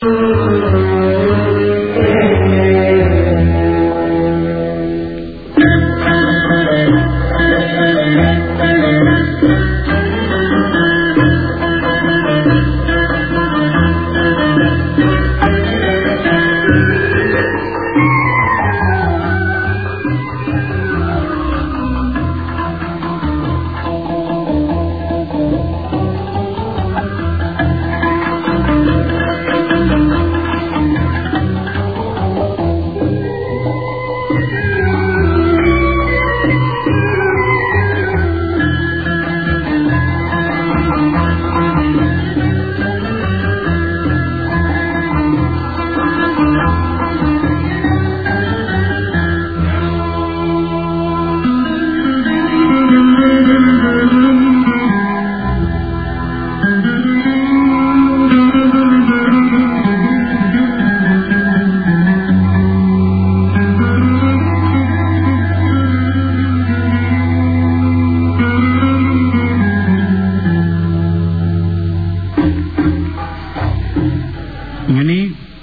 ñu ne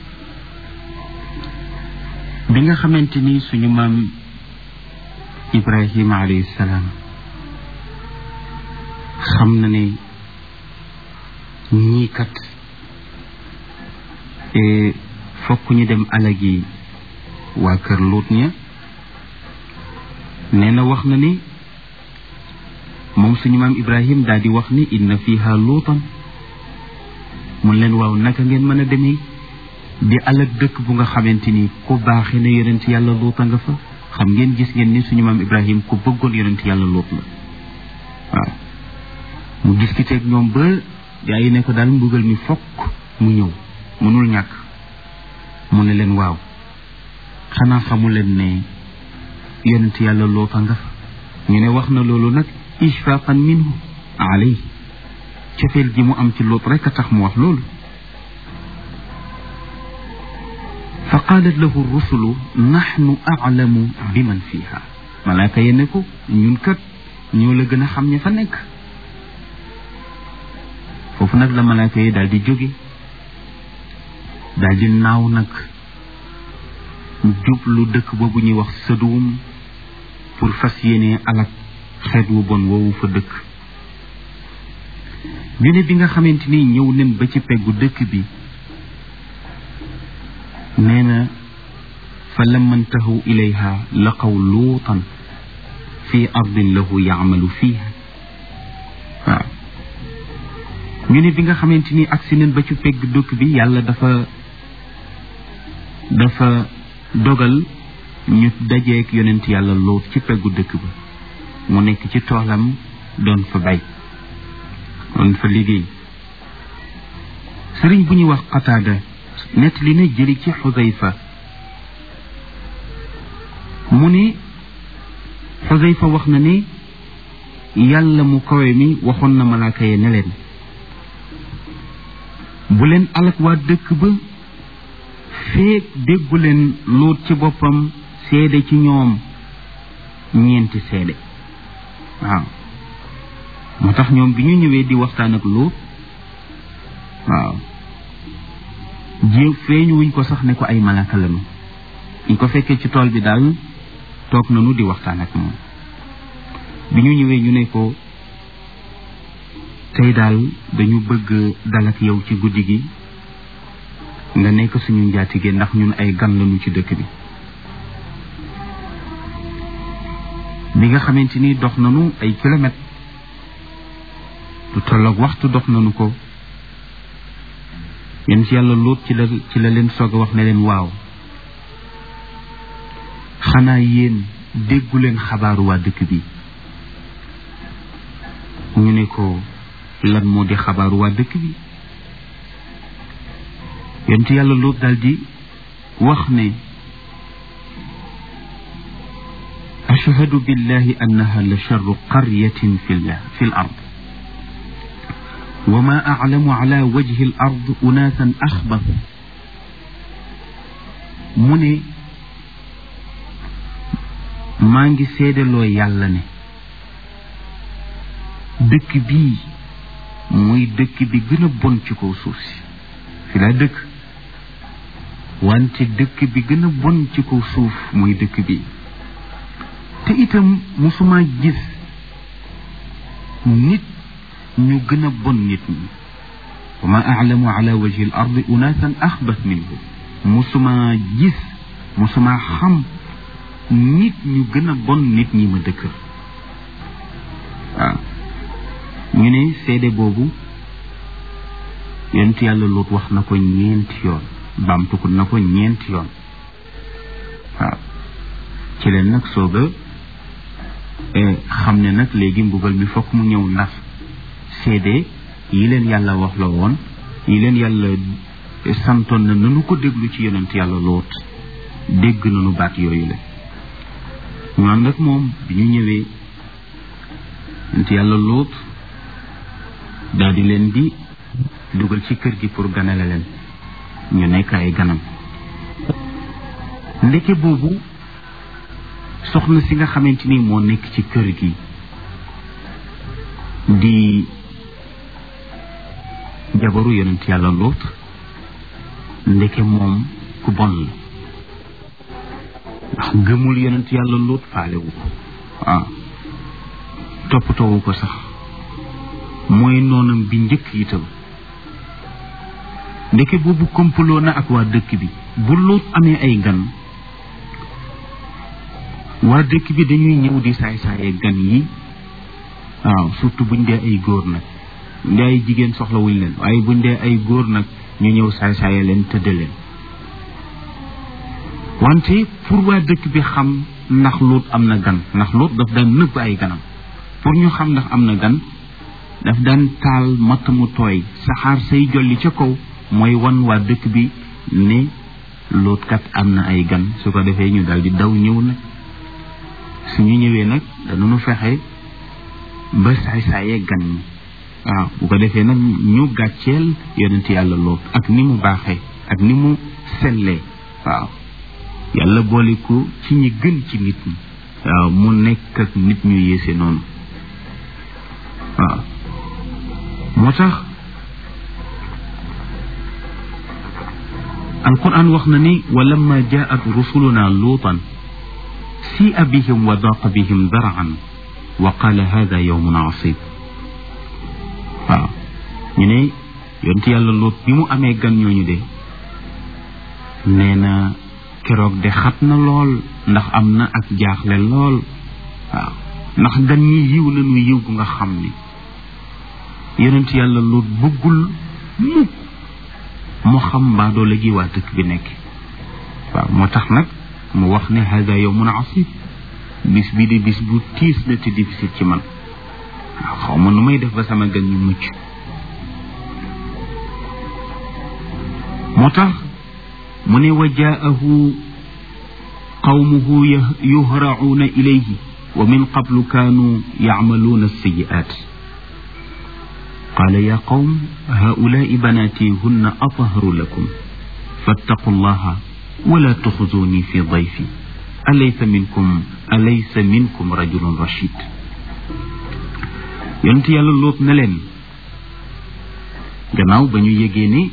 bi nga xamante ni suñu maam Ibrahima alayhi salaam xam na ne ñii kat fokk ñu dem alagi waa kër Luut ña nee na wax na ni moom suñu maam Ibrahim daal di wax ni inna fiha luutan mun leen waaw naka ngeen mën a demee di alag dëkk bu nga xamante ni ku baaxee na yonent yàlla luuta nga fa xam ngeen gis ngeen ni suñu maam Ibrahim ku bëggoon yonent yàlla luut la waaw mu discuter ak ñoom ba gaa yi ne ko daal mbugal mi fokk mu ñëw mënul ñàkk mu ne leen waaw xanaa xamu leen ne yonent yàlla luuta nga fa ñu ne wax na loolu nag ishfaqan minhu alay cofeel ji mu am ci luut rekk a tax mu wax loolu fa qaalat lahu rusulu naxnu aclamu bi man fiha malaaka ye ne ko ñun kat ñoo la gën a xam ña fa nekk foofu nag la malaaka yi daal di jóge daal di naaw nag jublu dëkk boobu ñuy wax Saduum pour fas yéene alak xeet wu bon woowu fa dëkk ñu ne bi nga xamante ni ñëw nen ba ci peggu dëkk bi nee na fa lamma ntahu ilayha laqaw luutan fi ardin lahu yaamalu fiiha waaw ñu ne bi nga xamante ni agsi nen ba ci pegg dëkk bi yàlla dafa dafa dogal ñu dajeek yonent yàlla luut ci peggu dëkk ba mu nekk ci toolam doon fa bay doon fa liggéey sëriñ bu ñuy wax qataada nett li na jëli ci xusayfa mu ne xusayfa wax na ne yàlla mu kawe mi waxoon na malaaka ye ne leen bu leen alak waa dëkk ba feek déggu leen luut ci boppam seede ci ñoom ñeenti seede waaw moo tax ñoom bi ñu ñëwee di waxtaan ak luut waaw ji feeñu wuñ ko sax ne ko ay malaka lañu ñu ko fekkee ci tool bi daal toog nañu di waxtaan ak moom bi ñu ñëwee ñu ne ko tey daal dañu bëgg dal ak yow ci guddi gi nga nekk suñu njaatige ndax ñun ay gan lañu ci dëkk bi bi nga xamante ni dox nañu ay kilomètres lu tolloog waxtu dox nañu ko yéen ci yàlla lóot ci la ci la leen soog a wax ne leen waaw xanaa yéen déggu leen xabaaru waa dëkk bi ñu ne ko lan moo di xabaaru waa dëkk bi yéen ci yàlla lóot daal di wax ne ashhadu billahi annaha la charru qaryatin fi fi l ard وما أعلم على وجه الأرض أناسا أخبث mu ne maa ngi seedaloo yàlla ne dëkk bii mooy dëkk bi gën a bon ci kaw suuf si fi laa dëkk wante dëkk bi gën a bon ci kaw suuf mooy dëkk bi te itam musuma gis nit ñu gën a bon nit ñi wa ma aalamu ala wajhi al ardi unaasan axbat minhu musuma gis musuma xam nit ñu gën a bon nit ñi ma dëkk waaw ñu ne seede boobu yonent yàlla Luut wax na ko ñeenti yoon baamtuku na ko ñeenti yoon waaw ci leen nag sooga xam ne nag léegi mbugal mi fokk mu ñëw ndax seede yi leen yàlla wax la woon yi leen yàlla santoon na nanu ko déglu ci yonent yàlla Luut dégg nanu baat yooyu la ñoon nag moom bi ñu ñëwee yonent yàlla Luut daal di leen di dugal ci kër gi pour ganale leen ñu nekk ay ganam ndeke boobu soxna si nga xamante ni moo nekk ci kër gi di jabaru yonent yàlla Luut ndeke moom ku bon la ndax gëmul yonent yàlla Luut faalewu ko waaw toppatoowu ko sax mooy noonam bi njëkk itam ndeke boobu kompaloo na ak waa dëkk bi bu Luut amee ay gan waa dëkk bi dañuy ñëw di saay-saaye gan yi waaw surtout buñ dee ay góor nag buñ dee ay jigéen soxlawuñ leen waaye buñ dee ay góor nag ñu ñëw saay-saaye leen tëdde leen wante pour waa dëkk bi xam ndax Luut am na gan ndax Luut daf daan nëbb ay ganam pour ñu xam ndax am na gan daf daan taal matt mu tooy saxaar say jolli ca kaw mooy wan waa dëkk bi ne Luut kat am na ay gan su ko defee ñu daal di daw ñëw nag suñu ñëwee nag danañu fexe ba saay-saayee gan ñi waaw bu ko defee nag ñu gàcceel yonent yàlla Luut ak ni mu baaxee ak ni mu sellee waaw yàlla boole ko ci ñi gën ci nit ñi waaw mu nekk ak nit ñu yéese noonu waaw moo tax alquran wax na ni wa lamma jaat rusuluna luutan si'a bihim wa daqa bihim dar'an wa qala hada yawmun asib waaw ñu ne yonent yàlla Luut bi mu amee gan ñooñu de nee na keroog de xat na lool ndax am na ak jaaxle lool waaw ndax gan ñi yiw nañu yiw bu nga xam ni yonent yàlla Luut bëggul mukk mu xam mbaadoo la gi waa dëkk bi nekk waaw moo tax nag mu wax ne hada yawmun asib bis bii de bis bu tiis la te difficile ci man waaw xaw ma nu may def ba sama gan ñu mucc moo tax mu ne wa jaahu qawmuhu yuhracuuna ilayhi wa min qablu kaanu yacmaluuna alsayi'aat qaala yaa qawm haulaai banaati hunna atharu lakum fattaqu allaha wala tuxzuuni fi dayfi alaysa minkum alaysa minkum rajulun rachid yonent yàlla Luut ne leen gannaaw ba ñu yégee ne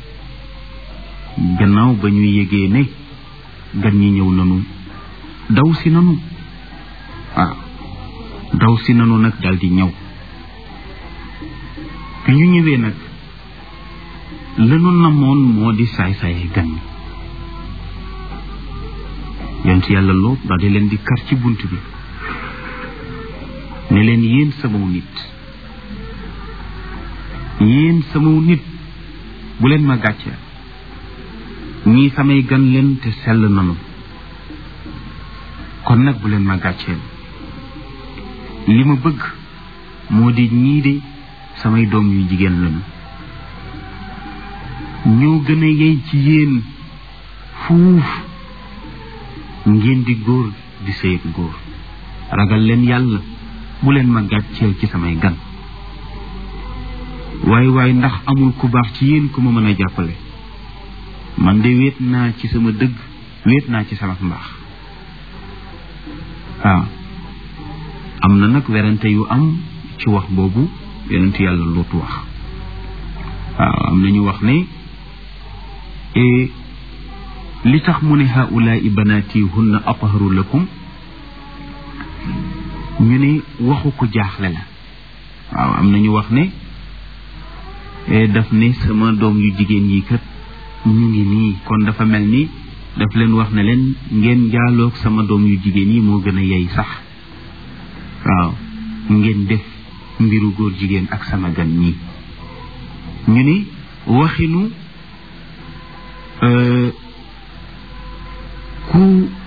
gannaaw ba ñu yégee ne gan ñi ñëw nanu daw si nanu waaw daw si nanu nag daal di ñëw bi ñu ñëwee nag lanu namoon moo di saay-saaye gan ñi yonent yàlla Luut daal di leen di kar ci bunt bi ne leen yéen samaw nit yéen samaw nit bu leen ma gàcceel ñii samay gan leen te sell nanu kon nag bu leen ma gàcceel li ma bëgg moo di ñii de samay doom yu jigéen lañu ñoo gën a yey ci yéen fuuf ngeen di góor di sëyeg góor ragal leen yàlla bu leen ma gàcceel ci samay gan waaye waaye ndax amul ku baax ci yéen ku ma mën a jàppale man de wéet naa ci sama dëgg wéet naa ci sama mbaax waaw am na nag werante yu am ci wax boobu yonent yàlla Luut wax waaw am na ñu wax ne li tax mu ne haulaai banaati hunna atharu lakum ñu ne waxu ko jaaxle la waaw am na ñu wax ne daf ne sama doom yu jigéen yi kat ñu ngi nii kon dafa mel ni daf leen wax ne leen ngeen jaaloog sama doom yu jigéen yi moo gën a yey sax waaw ngeen def mbiru góor jigéen ak sama gan ñi ñu ni waxinu ku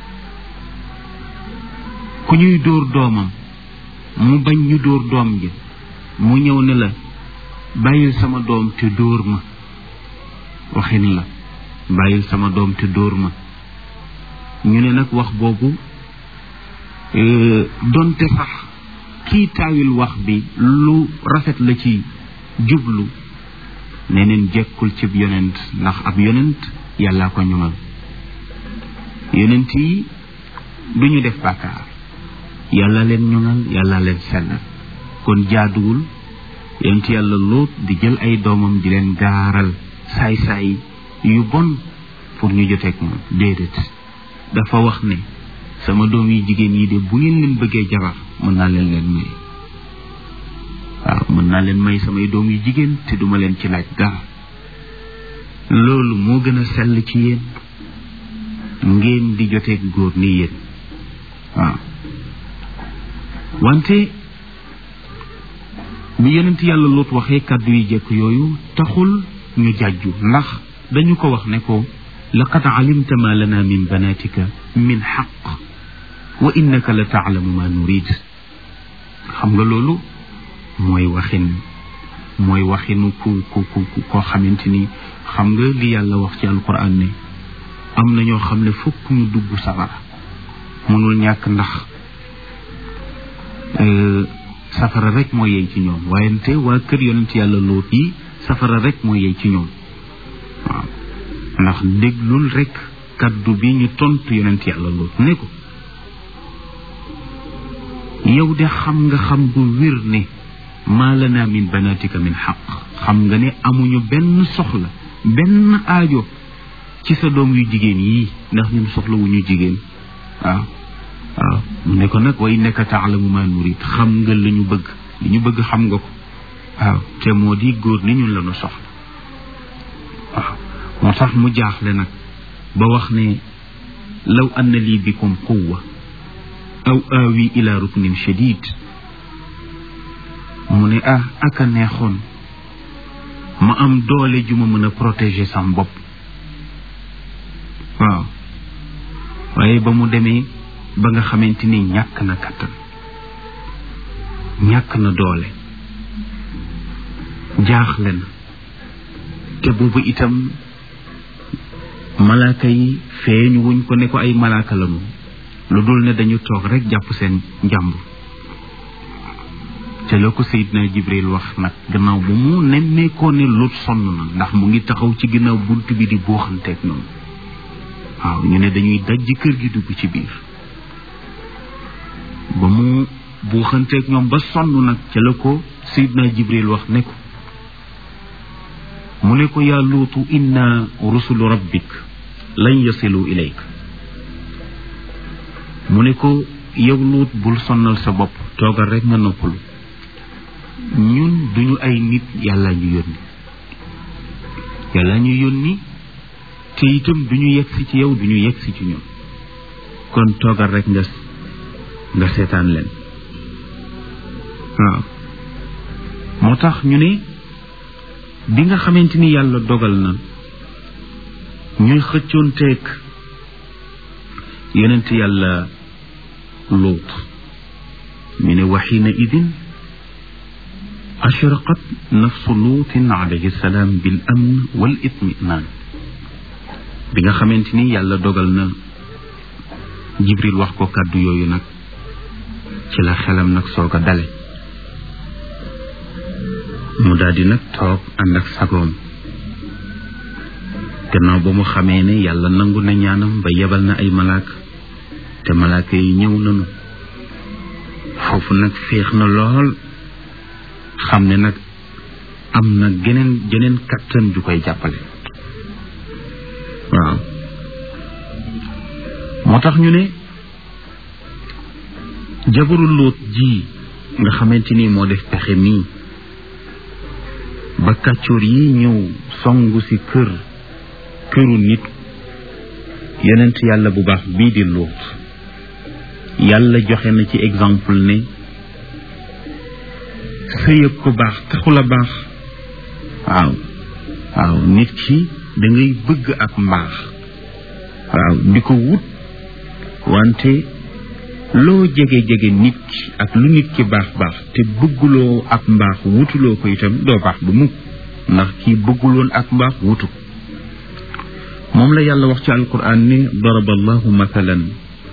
ku ñuy dóor doomam mu bañ ñu dóor doom ji mu ñëw ne la bàyyil sama doom te dóor ma waxin la bàyyil sama doom te dóor ma ñu ne nag wax boobu donte sax kii taawil wax bi lu rafet la ci jublu neneen jekkul cib yonent ndax ab yonent yàllaa ko ñoŋal yonent yi du ñu def bàkkaar yàlla leen ñoŋal yàlla leen sellal kon jaaduwul yonent yàlla lóot di jël ay doomam di leen gaaral saay-saay yu bon pour ñu joteeg moom déedéet dafa wax ne sama doom yi jigéen yi de bu ngeen leen bëggee jabar mën naa leen leen may waaw mën naa leen may samay doom yu jigéen te duma leen ci laaj dara loolu moo gën a sell ci yéen ngeen di joteeg góor ni yéen waaw wante bi yonent yàlla loot waxee kàddu yi jekk yooyu taxul ñu jàjju ndax dañu ko wax ne ko laqad alimta ma lana min banatika min xaq wa innaka la taalamu ma nurid xam nga loolu mooy waxin mooy waxinu ku ku ku koo xamante ni xam nga li yàlla wax ci alquran ne am na ñoo xam ne fokk ñu dugg safara mënul ñàkk ndax safara rek moo yey ci ñoom waaye te waa kër yonent yàlla loot yi safara rek moo yey ci ñoom waaw ndax déglul rek kaddu bi ñu tontu yonent yàlla loot ne ko yow de xam nga xam bu wér ne maa lana min banatika min xaq xam nga ne amuñu benn soxla benn aajo ci sa doom yu jigéen yii ndax ñun soxla wu ñu jigéen waaw waaw mu ne ko nag way nekk taalamu ma nurid xam nga li ñu bëgg li ñu bëgg xam nga ko waaw te moo di góor ni ñun la ñu soxla waaw moo tax mu jaaxle nag ba wax ne law anna lii bikum quwwa aw aawi ila ruknin shadid mu ne ah aka neexoon ma am doole ju ma mën a protéger sam bopp waaw waaye ba mu demee ba nga xamante ni ñàkk na kattan ñàkk na doole jaaxle na te boobu itam malaaka yi feeñu wuñ ko ne ko ay malaaka la moom lu dul ne dañu toog rek jàpp seen njàmbur te la ko Seydina Jibril wax nag gannaaw bu mu nemmeekoo ne lut sonn na ndax mu ngi taxaw ci ginnaaw bunt bi di buuxanteeg noonu waaw ñu ne dañuy dajji kër gi dugg ci biir ba mu buuxanteeg ñoom ba sonn nag ca la ko Seydina Jibril wax ne ko mu ne ko yaa luutu inna rusulu rabbik lan yasilu ilayk mu ne ko yow luut bul sonnal sa bopp toogal rek nga noppalu ñun duñu ay nit yàlla ñu yónni yàlla ñu yónni te itam duñu yegsi ci yow duñu yegsi ci ñun kon toogal rek nga nga seetaan leen waaw moo tax ñu ne bi nga xamante ni yàlla dogal na ñuy xëccoonteeg yonent yàlla luut ñu ne waxiina idin ashraqat nafsu luutin alayhi salaam bil amn wal itminaan bi nga xamante ni yàlla dogal na jibril wax ko kàddu yooyu nag ci la xelam nag soog a dale mu daldi nag toog ànd ak sagoom gannaaw ba mu xamee ne yàlla nangu na ñaanam ba yebal na ay malaaka te malaaka yi ñëw nañu foofu nag féex na lool xam ne nag am na geneen geneen kattan ju koy jàppale waaw moo tax ñu ne jabaru lóot ji nga xamante ni moo def pexe mii ba kàccoor yi ñëw songu ci kër këru nit yonent yàlla bu baax bii di lóot yàlla joxe na ci exemple ne sëyëg ku baax taxul a baax waaw waaw nit ki da ngay bëgg ak mbaax waaw di ko wut wante loo jege-jege nit ki ak lu nit ki baax baax te bëgguloo ak mbaax wutuloo ko itam doo baax bu mukk ndax kii bëgguloon ak mbaax wutu moom la yàlla wax ci alquran ni daraba allahu mathalan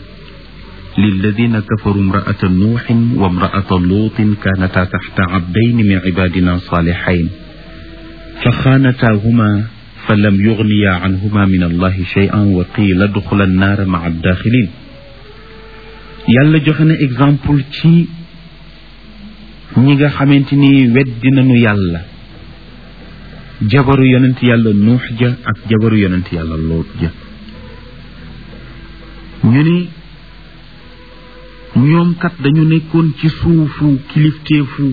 للذين كفروا امرأة نوح وامرأة لوط كانتا تحت عبدين من عبادنا صالحين فخانتاهما فلم يغنيا عنهما من الله شيئا وقيل ادخلا النار مع الداخلين yàlla joxe na exemple ci ñi nga xamante ni weddi nañu yàlla jabaru yonent yàlla nuux ja ak jabaru yonent yàlla loot ja ñu ni ñoom kat dañu nekkoon ci suufu kilifteefu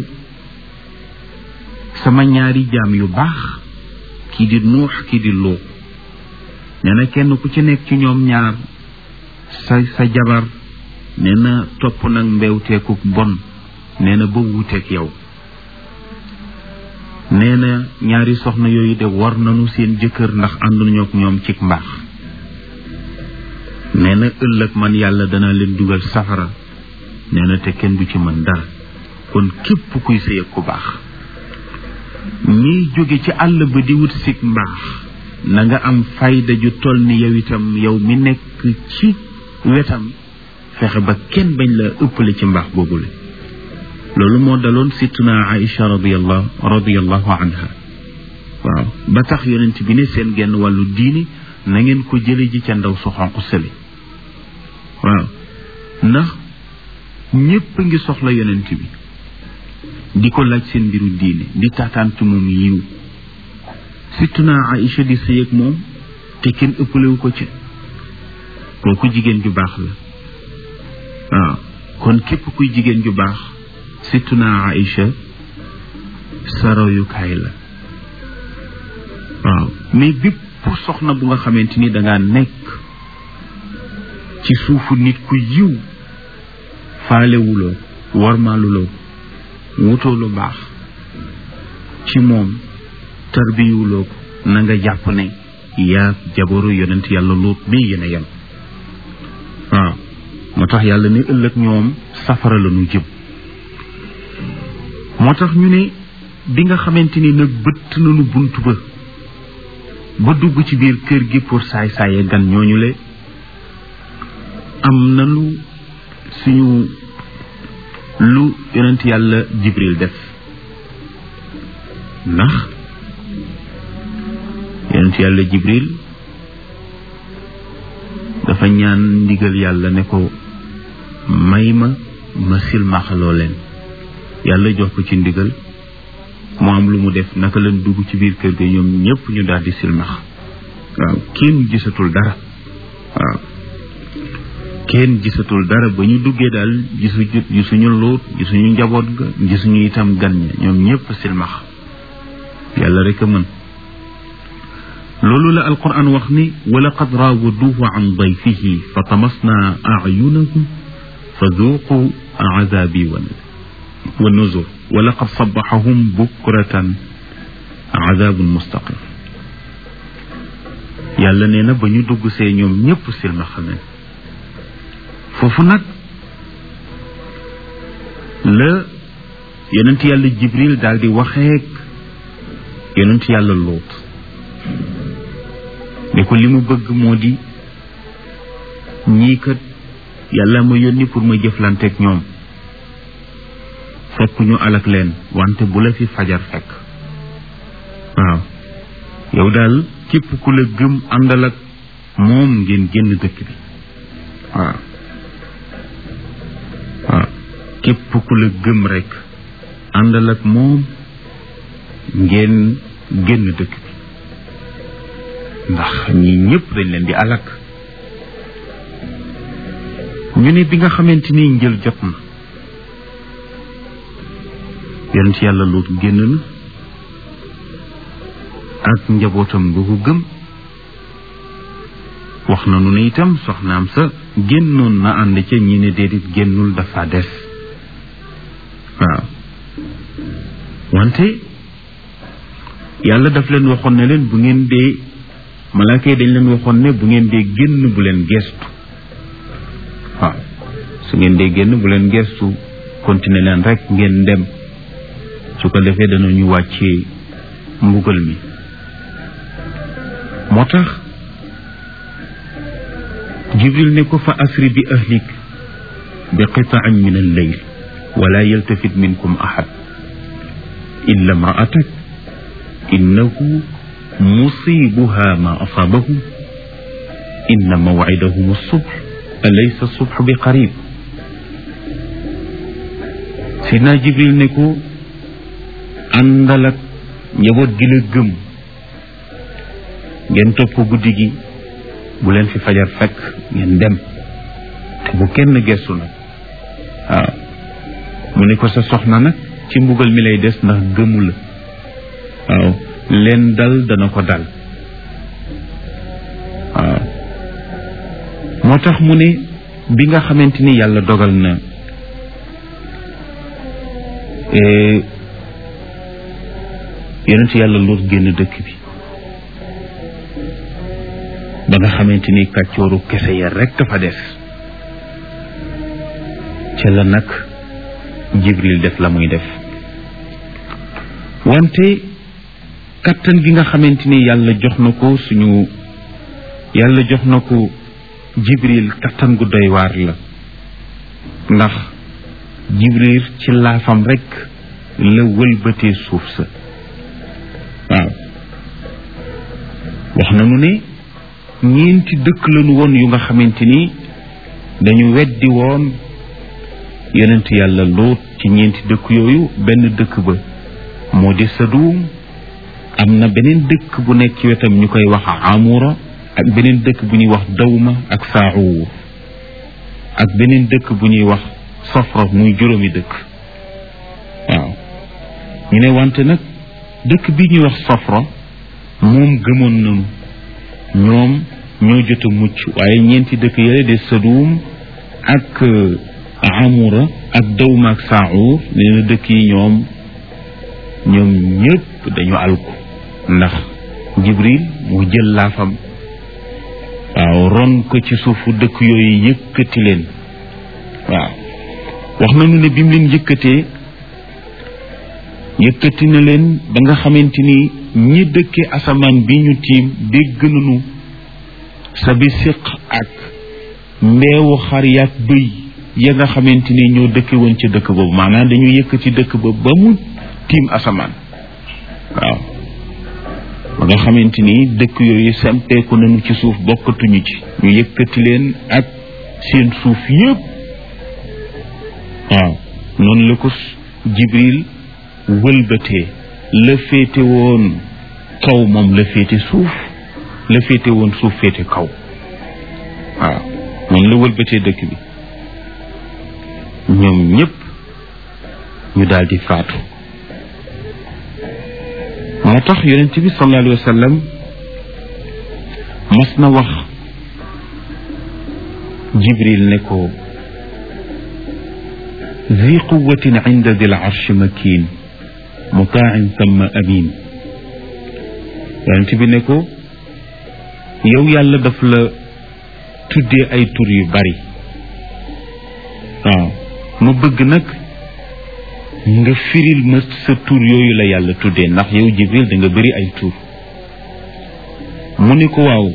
sama ñaari jaam yu baax kii di nuux kii di lóot nee na kenn ku ci nekk ci ñoom ñaar sa sa jabar nee na topp nag mbewteeku bon nee na ba wuuteeg yow nee na ñaari soxna yooyu de war nañu seen jëkkër ndax ànduñu ak ñoom cig mbaax nee na ëllëg man yàlla dana leen dugal safara nee na te kenn du ci mën dara kon képp kuy sëy ak ku baax ñiy jóge ci àll ba di wut sig mbaax na nga am fayda ju toll ni yow itam yow mi nekk ci wetam fexe ba kenn bañ la ëppale ci mbaax boobule loolu moo daloon sittuna Aïcha radiallahu radiallahu anha waaw ba tax yonent bi ne seen genn wàllu diini na ngeen ko jële ji ca ndaw su xonq sële waaw ndax ñépp a ngi soxla yonent bi di ko laaj seen mbiru diine di taataan ci moom yiw sittuna Aïcha di sëy ak moom te kenn ëppalewu ko ci kooku jigéen ju baax la waaw kon képp kuy jigéen ju baax sittuna Aïcha sa royukaay la waaw mais bépp soxna bu nga xamante ni dangaa nekk ci suufu nit ku yiw faalewuloo warmaaluloo wutoo lu baax ci moom tarbiyuloo ko na nga jàpp ne yaa jabaru yonent yàlla luut bi yéen a yem waaw moo tax yàlla ne ëllëg ñoom safara la ñu jëm moo tax ñu ne bi nga xamante ni nag bëtt nañu bunt ba ba dugg ci biir kër gi pour saay saaye gan ñooñu le am nañu suñu lu yonent yàlla jibril def ndax yonent yàlla jibril dafa ñaan ndigal yàlla ne ko may ma ma silmaxaloo leen yàlla jox ko ci ndigal mu am lu mu def naka leen dugg ci biir kër ga ñoom ñëpp ñu daal di silmax waaw kenn gisatul dara waaw kenn gisatul dara ba ñu duggee daal gisu gisuñu luut gisuñu njaboot ga gisuñu itam gan ña ñoom ñëpp silmax yàlla rek a mën loolu la alquran wax ni wa laqad raawaduuhu an dayfihi fa tamasna ayunahum fa duuqu azabi wa nuzur wa laqad sabaxahum bukratan azabun mustaqim yàlla nee na ba ñu dugg see ñoom ñëpp silma xamee foofu nag la yonent yàlla jibril daal di waxeek yonent yàlla luut ne ko li mu bëgg moo di ñii kat yàlla ma yónni pour ma jëflanteek ñoom fekk ñu alak leen wante bu la fi fajar fekk waaw yow daal képp ku la gëm àndal ak moom ngeen génn dëkk bi waaw waaw képp ku la gëm rekk àndal ak moom ngeen génn dëkk bi ndax ñi ñëpp dañ leen di alak ñu ne bi nga xamante ni njël jot na yonent yàlla luut génn na ak njabootam bu ko gëm wax na nu ne itam soxnaam sa génnoon na ànd ca ñi ne déedéet génnul dafa des waaw wante yàlla daf leen waxoon ne leen bu ngeen dee malaaka yi dañ leen waxoon ne bu ngeen dee génn bu leen gestu waaw su ngeen dee génn bu leen gestu continuer leen rek ngeen dem su ko defee danañu wàccee mbugal mi moo tax jibril ne ko fa asri bi ahlik bi qitaan min alleyl wala yaltafit minkum ahad illa imraatak innahu musibuha ma asabahum inna mawcidahum alsubh alaysa alsubh bi qarib sidna jibril ne ko àndal ak njaboot gi la gëm ngeen topp guddi gi bu leen fi fajar fekk ngeen dem te bu kenn gestu nag waaw mu ne ko sa soxna nag ci mbugal mi lay des ndax gëmu la waaw leen dal dana ko dal waaw moo tax mu ne bi nga xamante ni yàlla dogal na yonent yàlla luut génn dëkk bi ba nga xamante ni kàccooru kese ya rekk fa des ca la nag jibril def la muy def wante kattan gi nga xamante ni yàlla jox na ko suñu yàlla jox na ko jibril kattan gu doy waar la ndax jibril ci laafam rekk la wëlbatee suuf sa waaw wax nañu ne ñeenti dëkk lañu woon yu nga xamante ni dañu weddi woon yonent yàlla loot ci ñeenti dëkk yooyu benn dëkk ba moo di Sadum am na beneen dëkk bu nekk ci wetam ñu koy wax Amura ak beneen dëkk bu ñuy wax Dawma ak Saawur ak beneen dëkk bu ñuy wax Safra muy juróomi dëkk waaw ñu ne wante nag dëkk bi ñuy wax Safra moom gëmoon nañu ñoom ñoo jot a mucc waaye ñeenti dëkk yële de Sadum ak Amura ak Dawma ak Saawur nee na dëkk yi ñoom ñoom ñëpp dañu alku ndax Jibril mu jël laafam waaw ron ko ci suufu dëkk yooyu yëkkati leen waaw wax nañu ne bi mu leen yëkkatee yëkkati na leen ba nga xamante ni ñi dëkke asamaan bi ñu tiim dégg nañu sa bi siq ak mbeewu xar yaak bëy ya nga xamante ni ñoo dëkke woon ci dëkk boobu maanaam dañu yëkkati dëkk ba ba mu tiim asamaan waaw ba nga xamante ni dëkk yooyu sempeeku nañu ci suuf bokkatuñu ci ñu yëkkati leen ak seen suuf yëpp waaw noonu la ko jibril wëlbatee la féete woon kaw moom la féete suuf la féete woon suuf féete kaw waaw noonu la wëlbatee dëkk bi ñoom ñëpp ñu daal di faatu moo tax yonent bi sallallahu alayhi wa sallam mas na wax jibril ne ko zi quwatin inda dil arshi makin mutaan thumma amin yonent bi ne ko yow yàlla daf la tuddee ay tur yu bari waaw ma bëgg nag nga firil ma sa tur yooyu la yàlla tuddee ndax yow jibril da nga bëri ay tur mu ni ko waaw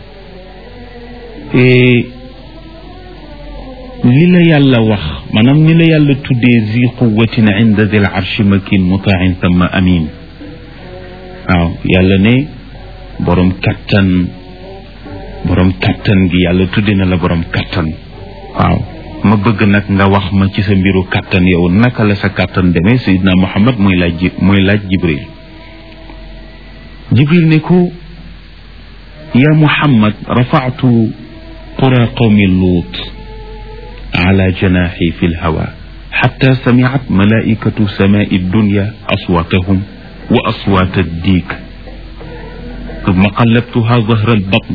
li la yàlla wax maanaam ni la yàlla tuddee zi quwatin inda dil arshi makin mutain thumma amin waaw yàlla ne borom kattan borom kattan gi yàlla tudde na la borom kattan waaw ma bëgg nag nga wax ma ci sa mbiru kàttan yow naka la sa kàttan demee sayidna muhammad muy laaj muy laaj jibril jibril ne ko ya muhammad rafa'tu qura qawmi luut ala janaxi fi lhawa xatta samicat malaikatu samai dunya aswatahum wa aswat addiik thumma qallabtuha zahra albatn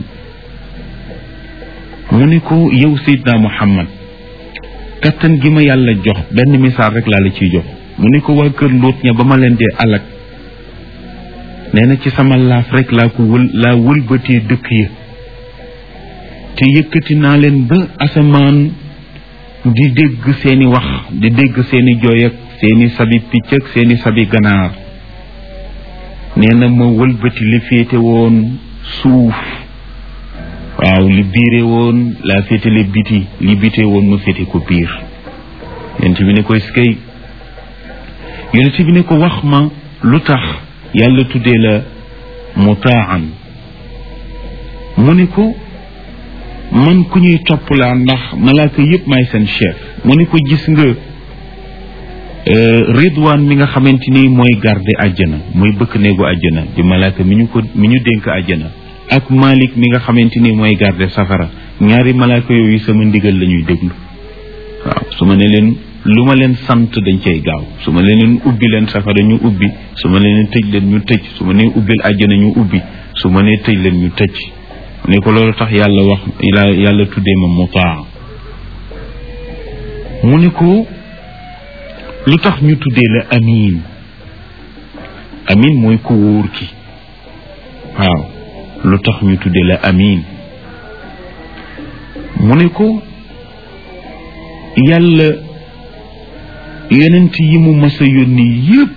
mu ni ko yow sayidna muhammad kattan gi ma yàlla jox benn misaal rek laa la ciy jox mu ni ko waa kër lóot ña ba ma leen dee alak nee na ci sama laaf rek laa ko wël laa wëlbatee dëkk ya te yëkkati naa leen ba asamaan di dégg seeni wax di dégg seeni jooy ak seeni sabi picc ak seeni sabi ganaar nee na ma wëlbati li féete woon suuf waaw li biire woon laa féete li biti li bite woon ma féete ko biir yonent bi ne ko skay yonent bi ne ko wax ma lu tax yàlla tuddee la mutaan mu ne ko man ku ñuy topp laa ndax malaaka yëpp may seen chef mu ne ko gis nga ridwaan mi nga xamante ni mooy garde àjjana mooy bëkk néegu àjjana di malaaka mi ñu ko mi ñu dénk àjjana ak malik mi nga xamante ni mooy garde safara ñaari malaaka yooyu sama ndigal la ñuy déglu waaw su ma ne leen lu ma leen sant dañ cay gaaw su ma leen ubbi leen safara ñu ubbi su ma leen tëj leen ñu tëj su ma nee ubbil àjjana ñu ubbi su ma nee tëj leen ñu tëj ne ko loolu tax yàlla wax yàlla tuddee ma mutaa mu ne ko lu tax ñu tuddee la amin amin mooy ku wóor ki waaw lu tax ñu tuddee la amin mu ne ko yàlla yonent yi mu mas a yónni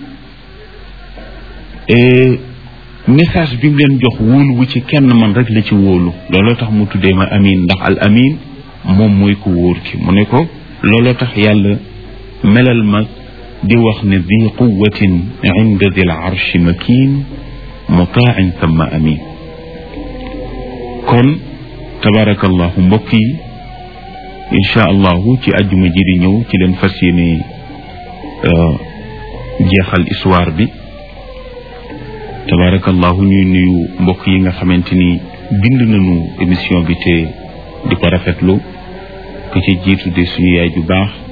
yëpp message bi mu leen jox wóolu wu ci kenn man rek la ci wóolu looloo tax mu tuddee ma amin ndax al amin moom mooy ku wóor ki mu ne ko looloo tax yàlla melal ma di wax ne di quwatin inda dil arshi makin mutaan thumma amin kon tabarakallahu mbokk yi incha allahu ci àjjuma ji di ñëw ci leen fas yéene jeexal histoire bi tabarakallahu ñuy nuyu mbokk yi nga xamante ni bind nañu émission bi te di ko rafetlu ku ci jiitu de suñu yaay ju baax